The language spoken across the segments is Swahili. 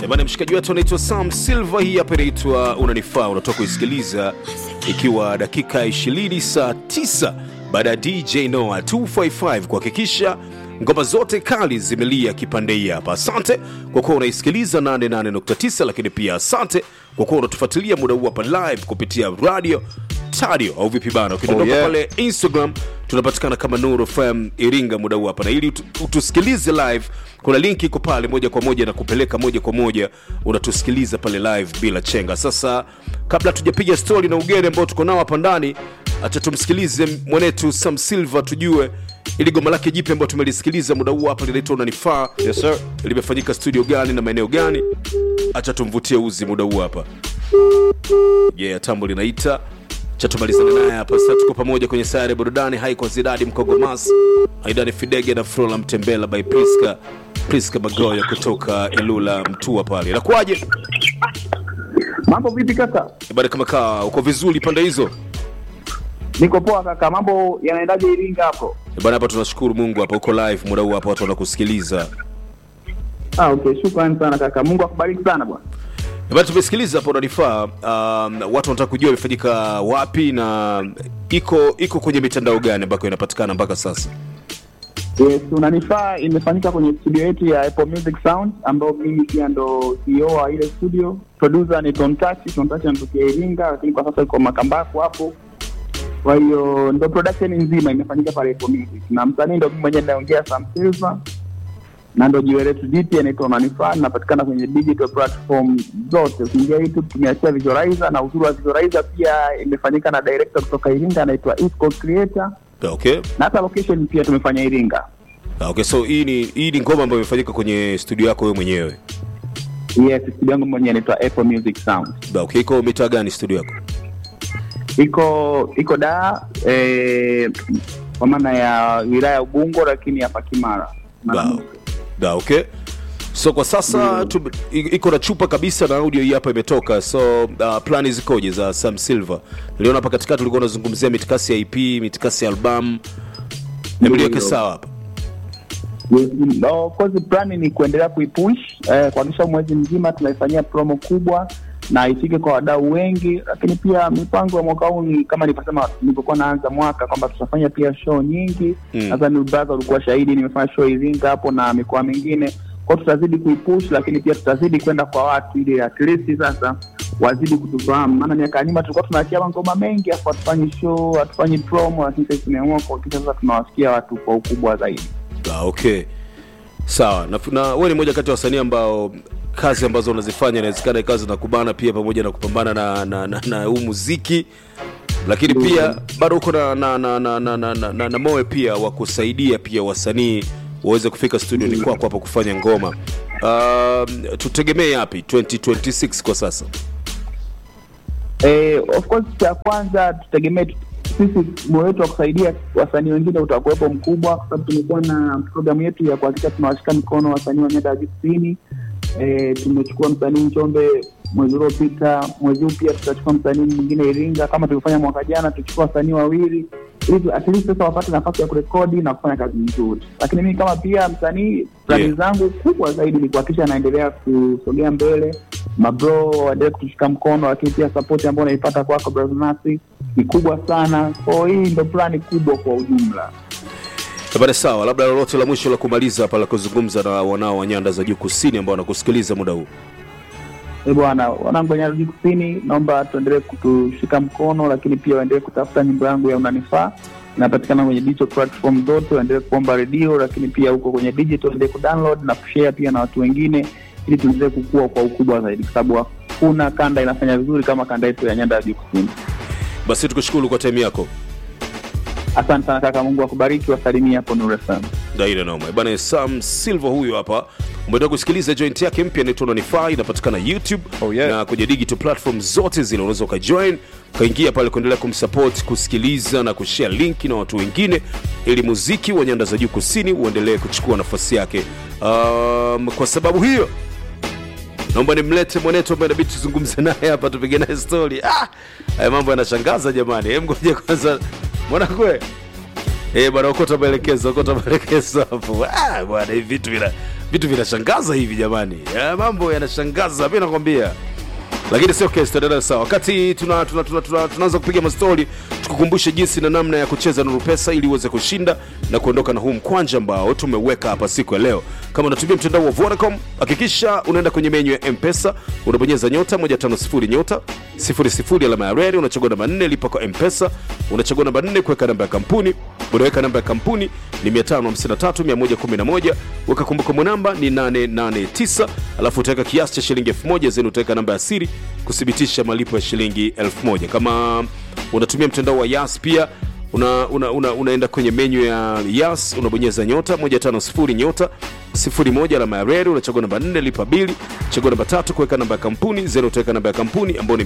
Bana, mshikaji wetu anaitwa Sam Silva, hii hapa inaitwa Unanifaa, unatoka kuisikiliza ikiwa dakika 20 saa 9 baada ya DJ Noah 255 kuhakikisha ngoma zote kali zimelia kipande hii hapa. Asante kwa kuwa unaisikiliza 88.9, lakini pia asante kwa kuwa unatufuatilia muda huu hapa live kupitia radio tadio au vipi bana. Ukidondoka Oh, yeah. pale Instagram tunapatikana kama Nuru FM Iringa muda huu hapa, na ili utu- utusikilize live, kuna link iko pale moja kwa moja na kupeleka moja kwa moja, unatusikiliza pale live bila chenga. Sasa kabla tujapiga stori na ugeni ambao tuko nao hapa ndani, acha tumsikilize mwanetu Sam Silva, tujue ili goma lake jipya ambao tumelisikiliza muda huu hapa linaitwa Unanifaa Yes, sir. limefanyika studio gani na maeneo gani? Acha tumvutie uzi muda huu hapa. Yeah, tambo linaita cha tumalizane naye hapa sasa. Tuko pamoja kwenye sayari ya burudani hai kwa Zidadi Mkogomas, Aidani Fidege na Frola Mtembela by Priska Priska Magoya kutoka Ilula Mtua pale. Inakuwaje Mambo vipi kaka? bada, kama kaa uko vizuri pande hizo Niko poa kaka. Mambo yanaendaje Iringa hapo? bana? Hapa tunashukuru Mungu, hapa uko live muda huu hapa, watu wanakusikiliza Ah, okay. Shukrani sana kaka. Mungu akubariki sana bwana. bana. Tumesikiliza hapo Unanifaa. Um, watu wanataka kujua imefanyika wapi na iko iko kwenye mitandao gani ambako inapatikana mpaka sasa. Yes, unanifaa imefanyika kwenye studio yetu ya Apple Music Sound ambayo mimi pia ndo CEO wa ile studio. Producer ni Tontachi, Tontachi anatokea Iringa lakini kwa sasa yuko Makambako hapo. Kwa hiyo ndo production nzima imefanyika pale Apple Music. Na msanii ndo mimi mwenyewe ninaongea Sam Silva. Na ndo jiwe letu jipya inaitwa Unanifaa, inapatikana kwenye digital platform zote. Ukiingia YouTube tumeachia visualizer na uzuri wa visualizer pia imefanyika na director kutoka Iringa anaitwa Isco Creator. Okay. Na hata location pia tumefanya Iringa. Ah, Okay, so hii ni hii ni ngoma ambayo imefanyika kwenye studio yako wewe mwenyewe. Yes, studio yangu mwenyewe inaitwa Apple Music Sound. Ah, Okay, iko mitaa gani studio yako? Iko iko da eh, kwa maana ya wilaya ya Ubungo, lakini hapa Kimara. Da, da, okay. So kwa sasa tu, i- iko na chupa kabisa na audio hii hapa imetoka. So uh, plani zikoje za Sam Silver? Niliona hapa katikati ulikuwa unazungumzia mitikasi ya EP, mitikasi ya album. Hebu liweke Ndio. sawa hapa. Yes, no, of course plan ni kuendelea kuipush eh, kuhakikisha mwezi mzima tunaifanyia promo kubwa na ifike kwa wadau wengi, lakini pia mipango ya mwaka huu ni kama nilivyosema nilipokuwa naanza mwaka kwamba tutafanya pia show nyingi. Mm. Nadhani brother ulikuwa shahidi, nimefanya show Iringa hapo na mikoa mingine, kwa hiyo tutazidi kuipush, lakini pia tutazidi kwenda kwa watu ili at least sasa wazidi kutufahamu, maana miaka ya nyuma tulikuwa tunaachia mangoma mengi afu hatufanyi show, hatufanyi promo, lakini sasa tumeamua kuhakikisha sasa tunawasikia watu kwa ukubwa zaidi. Ah, okay. Sawa. Na, na wewe ni moja kati ya wasanii ambao kazi ambazo unazifanya inawezekana kazi na kubana pia pamoja na kupambana na na, na, na huu muziki lakini pia bado uko na na na na, na, na, na, na, na moyo pia wa kusaidia pia wasanii waweze kufika studio ni kwako hapa kufanya ngoma. Um, tutegemee yapi 2026 kwa sasa? Eh, of course cha kwanza tutegemee tu- sisi moyo wetu wa kusaidia wasanii wengine utakuwepo mkubwa, kwa sababu tumekuwa na programu yetu ya kuhakikisha tunawashika mikono wasanii wa nyanda ya juu kusini. Eh, tumechukua msanii Njombe mwezi uliopita, mwezi huu pia tutachukua msanii mwingine Iringa, kama tulivyofanya mwaka jana, tuchukua wasanii wawili ili at least sasa wapate nafasi ya kurekodi na kufanya kazi nzuri. Lakini mimi kama pia msanii, plani Yeah. zangu kubwa zaidi ni kuhakikisha naendelea kusogea mbele, mabro waendelee kutushika mkono, lakini pia support ambayo naipata kwako brother Nasi ni kubwa sana. Kwa hii ndo plani kubwa kwa ujumla. Bada sawa, labda lolote la mwisho la kumaliza hapa la kuzungumza na wanao wa nyanda za juu kusini ambao wanakusikiliza muda huu. Eh bwana, wanangu wa Nyarudi Kusini, naomba tuendelee kutushika mkono, lakini pia waendelee kutafuta nyimbo yangu ya Unanifaa. Inapatikana kwenye digital platform zote, waendelee kuomba redio, lakini pia huko kwenye digital waendelee kudownload na kushare pia na watu wengine, ili tuendelee kukua kwa ukubwa zaidi, kwa sababu hakuna kanda inafanya vizuri kama kanda yetu ya Nyanda ya Juu Kusini. Basi tukushukuru kwa time yako. Asante sana kaka, Mungu akubariki, wasalimia hapo Nuru FM. Daira noma bana. Sam Silva huyu hapa, umetoka kusikiliza joint yake mpya inaitwa Unanifaa, inapatikana YouTube Oh, yeah. na kwenye digital platform zote zile, unaweza ukajoin ukaingia pale kuendelea kumsupport, kusikiliza na kushare link na watu wengine, ili muziki wa nyanda za juu kusini uendelee kuchukua nafasi yake. Um, kwa sababu hiyo naomba nimlete mwanetu ambaye inabidi tuzungumze naye hapa, tupige naye story. Ah, haya mambo yanashangaza jamani. Hem, ngoja kwanza mwanakwe Eh, bwana okota maelekezo, okota maelekezo hapo. Ah, bwana hivi vitu vina vitu vinashangaza hivi jamani. Ya, mambo yanashangaza, mimi nakwambia. Lakini sio kesi, tutaendelea sawa. Wakati tuna tuna tuna, tuna, tunaanza kupiga mastori, tukukumbushe jinsi na namna ya kucheza Nuru Pesa ili uweze kushinda na kuondoka na huu mkwanja ambao tumeweka hapa siku ya leo. Kama unatumia mtandao wa Vodacom, hakikisha unaenda kwenye menyu ya M-Pesa, unabonyeza nyota 150 nyota 00 alama ya reli, unachagua namba 4 lipa kwa M-Pesa, unachagua namba 4 kuweka namba ya kampuni, unaweka namba ya kampuni ni 553111, weka kumbukumbu namba ni 889, alafu utaweka kiasi cha shilingi 1000 zenu, utaweka namba ya siri kuthibitisha malipo ya shilingi 1000. Kama unatumia mtandao wa Yas pia una, una, una, unaenda kwenye menyu ya Yas unabonyeza nyota 150 nyota 01 alama ya reli, unachagua namba 4 lipa bili, chagua namba tatu kuweka namba ya kampuni zero, utaweka namba ya kampuni ambayo ni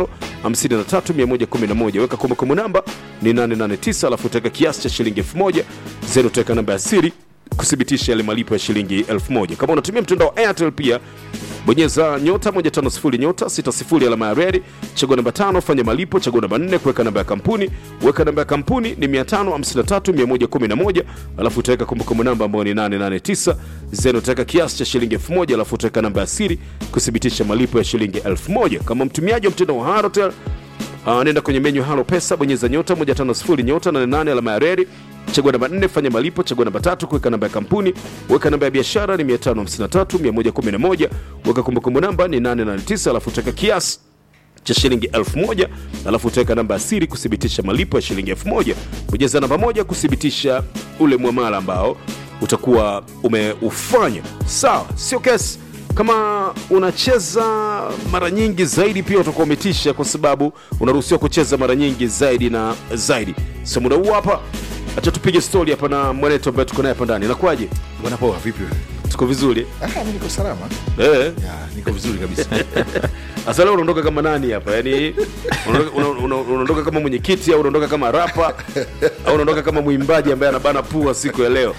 553111, weka kumbukumbu namba ni 889, alafu utaweka kiasi cha shilingi 1000 zero, utaweka namba ya siri kuthibitisha yale malipo ya shilingi 1000. Kama unatumia mtandao wa Airtel pia bonyeza nyota 150 nyota 60 alama ya reli, chagua namba tano, fanya malipo, chagua namba 4 kuweka namba ya kampuni, weka namba ya kampuni ni 553111, alafu utaweka kumbukumbu namba ambayo ni 889 zeno, utaweka kiasi cha shilingi 1000, alafu utaweka namba ya siri kuthibitisha malipo ya shilingi 1000. Kama mtumiaji wa mtandao wa Halotel Uh, nenda kwenye menyu halo pesa, bonyeza nyota 150 nyota 88 alama ya reli, chagua namba 4 fanya malipo, chagua namba tatu kuweka namba ya kampuni, weka namba ya biashara ni 553111, weka kumbukumbu namba ni 889, alafu utaweka kiasi cha shilingi 1000 alafu utaweka namba ya siri kuthibitisha malipo ya shilingi 1000. Bonyeza namba moja kuthibitisha ule mwamala ambao utakuwa umeufanya. Sawa, sio kesi kama unacheza mara nyingi zaidi pia utakuwa umetisha, kwa sababu unaruhusiwa kucheza mara nyingi zaidi na zaidi. So muda huu hapa, acha tupige stori hapa na mwanetu ambaye tuko naye hapa ndani. Inakuwaje? Bwana poa, vipi wewe? Tuko vizuri Ah, mimi niko salama. eh? Ya, niko vizuri kabisa. Sasa leo unaondoka kama nani hapa? Yaani unaondoka una- una- unaondoka kama mwenyekiti au unaondoka kama rapa au unaondoka kama mwimbaji ambaye anabana pua siku ya leo?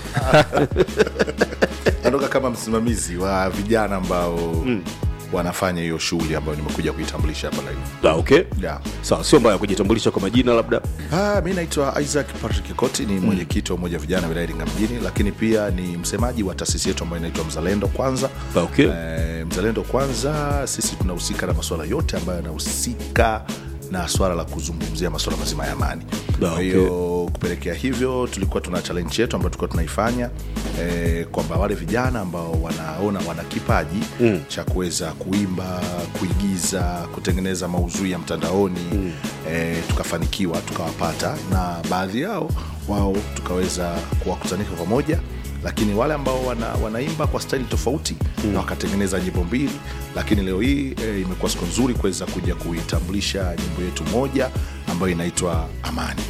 Natoka kama msimamizi wa vijana ambao wanafanya hiyo shughuli ambayo nimekuja kuitambulisha hapa live. Ah, okay. Yeah. Sawa, sio mbaya kujitambulisha kwa majina labda. Ah, mi naitwa Isaac Patrick Koti, ni mwenyekiti wa umoja wa vijana wilaya Iringa mjini, lakini pia ni msemaji wa taasisi yetu ambayo inaitwa Mzalendo Kwanza. Ah, okay. Eh, Mzalendo Kwanza, sisi tunahusika na masuala yote ambayo yanahusika na swala la kuzungumzia masuala mazima ya amani. Ah, Kwa hiyo kupelekea hivyo, tulikuwa tuna challenge yetu ambayo tulikuwa tunaifanya eh, kwamba wale vijana ambao wanaona wana kipaji cha kuweza kuimba, kuigiza, kutengeneza maudhui ya mtandaoni eh, tukafanikiwa tukawapata, na baadhi yao wao tukaweza kuwakutanisha pamoja lakini wale ambao wana, wanaimba kwa staili tofauti na wakatengeneza nyimbo mbili, lakini leo hii e, imekuwa siku nzuri kuweza kuja kuitambulisha nyimbo yetu moja ambayo inaitwa Amani.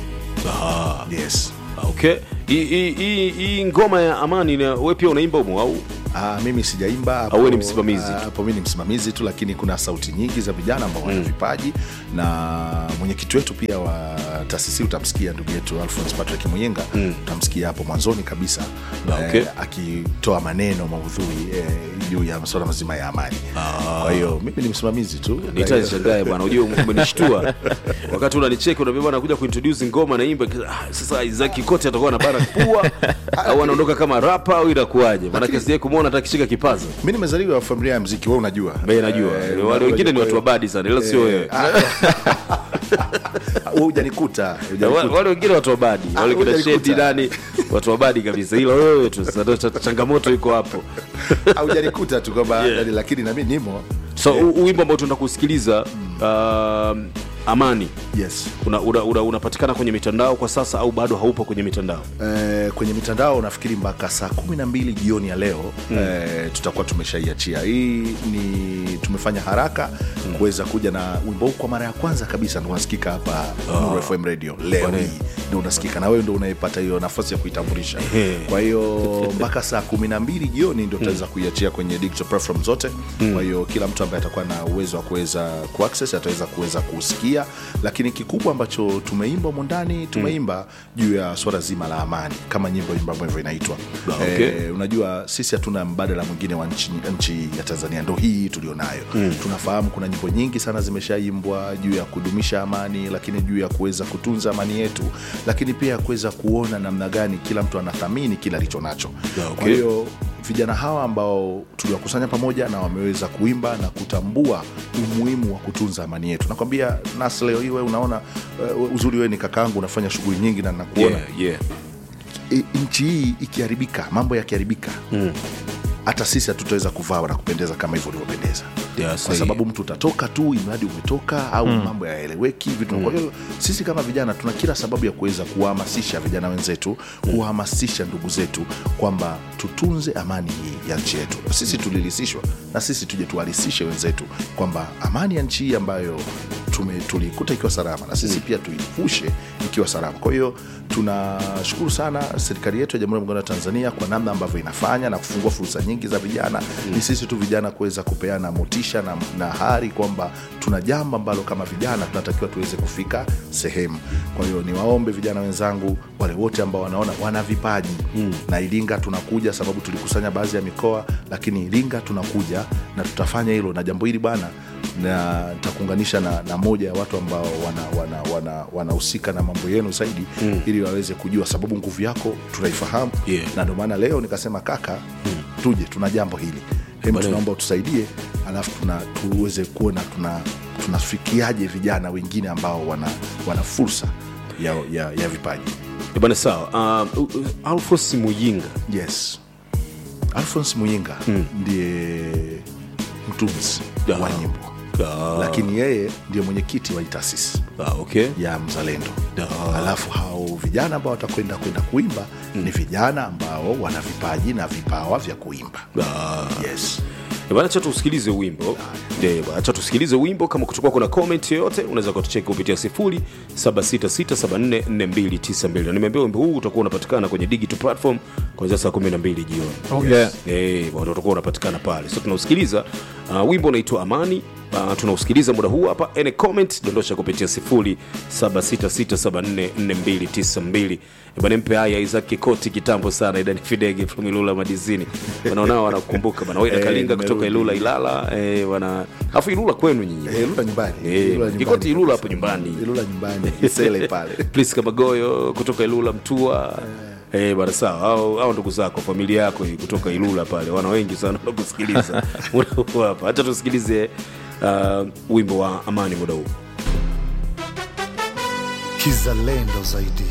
Ah, Yes. okay. Hii- hii- Hii hii ngoma ya Amani na wewe pia unaimba humo au? Ah, mimi sijaimba hapo- Au wewe ni msimamizi ah, tu? hapo mimi ni msimamizi tu, lakini kuna sauti nyingi za vijana ambao wana vipaji na mwenyekiti wetu pia wa taasisi utamsikia ndugu yetu Alphonse Patrick Muyenga utamsikia hapo mwanzoni kabisa Ah, okay. eh, akitoa maneno maudhui eh, juu ya masuala mazima ya amani. Kwa hiyo mimi ni msimamizi tu. Nitashangae bwana, unajua umenishtua wakati unanicheki, unaambia bwana, nakuja kuintroduce ngoma naimba. Ah, sasa Isaac Kote atakuwa anabana pua au anaondoka kama rapa au inakuwaje? Maana Lakini- kesi yake kumuona hata kishika kipaza. Mimi nimezaliwa familia ya mziki, wewe unajua. Mimi najua Eh, wale wengine ni watu wa kwa badi sana, ila sio hiyo- wewe. Eh, ah, wewe hujanikuta, Wa- hujanikuta. wale wengine watu wa badi, Ah, wale kina hujanikuta. Shedi nani, watu wa badi kabisa, ila wewe tu sasa ndo cha- changamoto iko hapo. Haujanikuta tu kwamba Yeah. yani, lakini na mimi nimo. So u- u- wimbo ambao tunaenda kusikiliza um, Amani Yes. unapatikana una, una, unapatikana kwenye mitandao kwa sasa au bado haupo kwenye mitandao? Eh, kwenye mitandao nafikiri mpaka saa kumi na mbili jioni ya leo eh, tutakuwa tumeshaiachia. Hii ni tumefanya haraka kuweza kuja na wimbo huu kwa mara ya kwanza kabisa, ndo unasikika hapa Nuru FM Radio leo Bwana. hii ndo unasikika, na wewe ndo unaipata hiyo nafasi ya kuitambulisha. Ehe. Kwa hiyo mpaka saa kumi na mbili jioni ndo tutaweza kuiachia kwenye digital platform zote. Kwa hiyo kila mtu ambaye atakuwa na uwezo wa kuweza kuaccess basi ataweza kuweza kusikia lakini kikubwa ambacho tumeimba humo ndani tumeimba juu ya swala zima la amani kama nyimbo ambavyo inaitwa Ah, okay. Eh, unajua sisi hatuna mbadala mwingine wa nchi, nchi ya tanzania ndo hii tulionayo mm. tunafahamu kuna nyimbo nyingi sana zimeshaimbwa juu ya kudumisha amani lakini juu ya kuweza kutunza amani yetu lakini pia kuweza kuona namna gani kila mtu anathamini kile alicho nacho Ah, okay. kwa hiyo vijana hawa ambao tuliwakusanya pamoja na wameweza kuimba na kutambua umuhimu wa kutunza amani yetu nakwambia nas leo hii wewe unaona uh, uzuri wewe ni kakaangu unafanya shughuli nyingi na nakuona yeah, yeah. e, nchi hii ikiharibika mambo yakiharibika hata sisi hatutaweza kuvaa na kupendeza kama hivyo ulivyopendeza Yeah, kwa sahihi. sababu mtu utatoka tu imradi umetoka au mambo yaeleweki vitu kwa hiyo sisi kama vijana tuna kila sababu ya kuweza kuwahamasisha vijana wenzetu kuwahamasisha ndugu zetu kwamba tutunze amani hii ya nchi yetu sisi tulilisishwa na sisi tuje tuharisishe wenzetu kwamba amani ya nchi hii ambayo tume- tuliikuta ikiwa salama na sisi pia tuivushe ikiwa salama kwa hiyo tunashukuru sana serikali yetu ya jamhuri ya muungano wa tanzania kwa namna ambavyo inafanya na kufungua fursa nyingi za vijana ni sisi tu vijana kuweza kupeana motisha na, na hari kwamba tuna jambo ambalo kama vijana tunatakiwa tuweze kufika sehemu kwa hiyo niwaombe vijana wenzangu wale wote ambao wanaona wana vipaji mm. na iringa tunakuja sababu tulikusanya baadhi ya mikoa lakini iringa tunakuja na tutafanya hilo na jambo hili bwana na nitakuunganisha na, na moja ya watu ambao wanahusika wana, wana, wanahusika na mambo yenu zaidi mm. ili waweze kujua sababu nguvu yako tunaifahamu Yeah. na ndio maana leo nikasema kaka mm. tuje tuna jambo hili hem Bwana- tunaomba utusaidie alafu tuna, tuweze kuona tuna tunafikiaje vijana wengine ambao wana, wana fursa ya, ya, ya vipaji Eh, bwana sawa uh, uh, alfos muyinga yes alphons muyinga mm. ndiye mtunzi Ah. wa nyimbo Ah. lakini yeye ndiye mwenyekiti wa hii taasisi ah, okay ya mzalendo Ah. alafu hao vijana ambao watakwenda kwenda kuimba mm. ni vijana ambao wana vipaji na vipawa vya kuimba ah. yes Eh, bwana, acha tusikilize wimbo Eh, bwana, acha tusikilize wimbo kama kutokuwa kuna comment yoyote unaweza kutucheki kupitia 0766744292 na nimeambia wimbo huu utakuwa unapatikana kwenye digital platform kuanzia saa 12 jioni Oh, yeah. Eh, bwana, utakuwa unapatikana pale so tunausikiliza uh, wimbo unaitwa amani uh, tunausikiliza muda huu hapa any comment dondosha kupitia 0766744292 bana mpe haya Isaac Kikoti kitambo sana Idani Fidege from Ilula Madizini wanaonao wanakumbuka bana wewe Eh, Kalinga kutoka nimerudi. Ilula Ilala eh, wana afu Ilula kwenu nyinyi Eh, Ilula nyumbani Eh, Ilula nyumbani Kikoti Ilula kabisa. hapo nyumbani. Ilula nyumbani Isele pale Prince Kamagoyo kutoka Ilula Mtua Eh, bana sawa hao hao ndugu zako familia yako hii kutoka Ilula pale wana wengi sana wanakusikiliza muda huu hapa hata tusikilize uh, wimbo wa amani muda huu kizalendo zaidi